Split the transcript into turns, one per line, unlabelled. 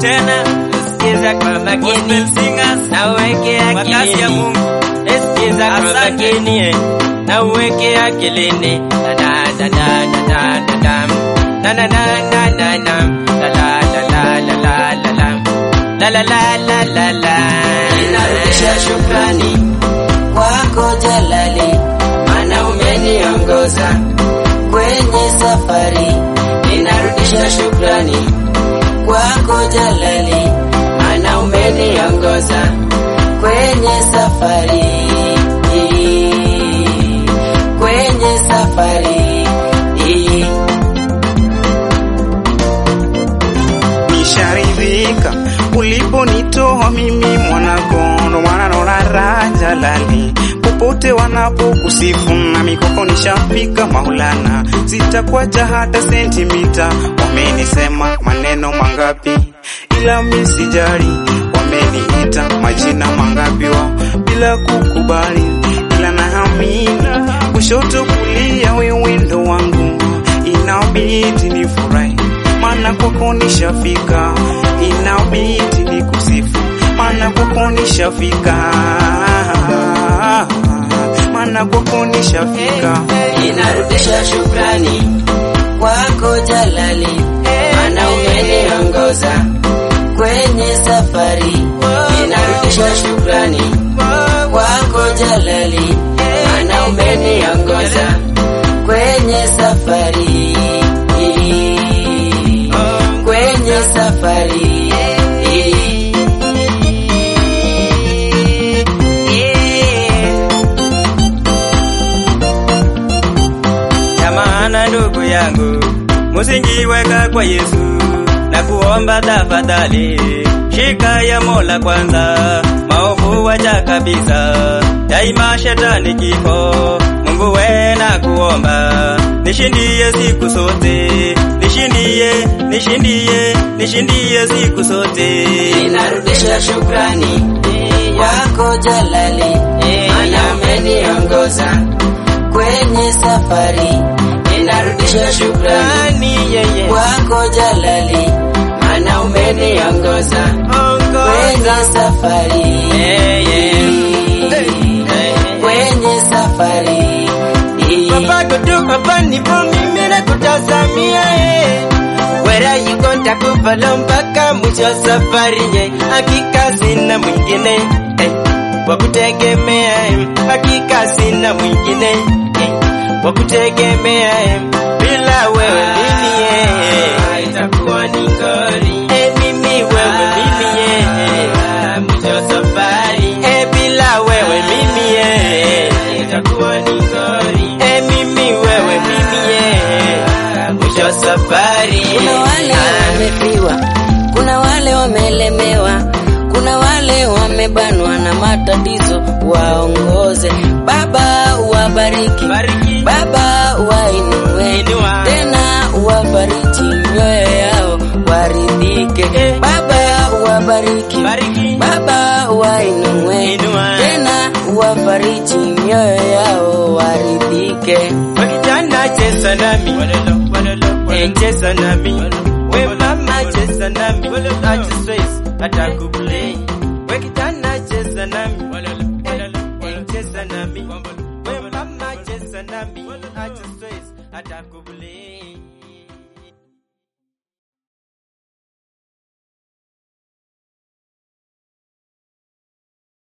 tena
Sikiza kwa makini
gospel singers
na uweke
kwa kazi ya
akilini.
Mungu.
Sikiza kwa
Asante.
makini eh, na uweke akilini. Da da da da da da da da. Na na na na na na. La la la la la la la la. La la la la la la.
Ninarudisha shukrani kwako Jalali, maana umeniongoza kwenye safari. Ninarudisha shukrani kwako Jalali, maana umeniongoza kwenye safari, kwenye safari.
nisharidhika uliponitoa mimi mwanakondo wananona raja lali popote wanapokusifu na mikoko nishafika maulana sitakwaja hata sentimita wamenisema maneno mangapi ila misijari wameniita majina mangapi wa bila kukubali ila naamini kushoto kulia wewe ndo wangu inabidi nifurahi maana kwako nishafika, inabidi nikusifu, maana kwako nishafika, maana kwako nishafika.
Ninarudisha shukrani kwako Jalali, maana umeniongoza kwenye safari. Ninarudisha shukrani kwako Jalali, maana umeniongoza kwenye safari, kwenye safari.
Jamana ndugu yangu, musingiweka kwa Yesu na kuomba tafadhali, shika ya Mola kwanza, maovu wacha kabisa, daima shetani kifo. Mungu we na kuomba, nishindie siku zote, nishindie, nishindie, nishindie siku zote.
Ninarudisha shukrani kwako Jalali, maana umeniongoza kwenye safari. Ninarudisha shukrani
Nani yeye?
kwako Jalali, maana umeniongoza kwenye safari,
Eh, yeah.
kwenye safari.
Papa kutu hapa nipo mimi na kutazamia eh. Where are you going to kufalo mpaka mwisho wa safari ye Hakika sina mwingine eh. Wa kutegemea eh. Hakika sina mwingine eh. Wa kutegemea eh. Bila wewe mimi eh. Itakuwa ni ngori eh. Mimi wewe mimi eh. Mwisho wa safari eh. Bila wewe mimi eh. Itakuwa ni ngori eh. Mimi wewe mimi eh. Mwisho wa safari
Kuna wale wamefiwa, kuna wale wamelemewa, kuna wale wamebanwa na matatizo, waongoze Baba, wabariki
Bariki.
Baba, wainue
Inua.
tena, wabariki mioyo yao, waridhike
Eh.
Baba, wabariki
Bariki.
Baba, wainue
Inua.
tena, wabariki mioyo yao, waridhike
Wakijana cheza nami Eh, cheza nami We mama cheza nami Ajisways atakuplay We kijana cheza nami Eh, cheza nami We mama cheza nami Ajisways atakuplay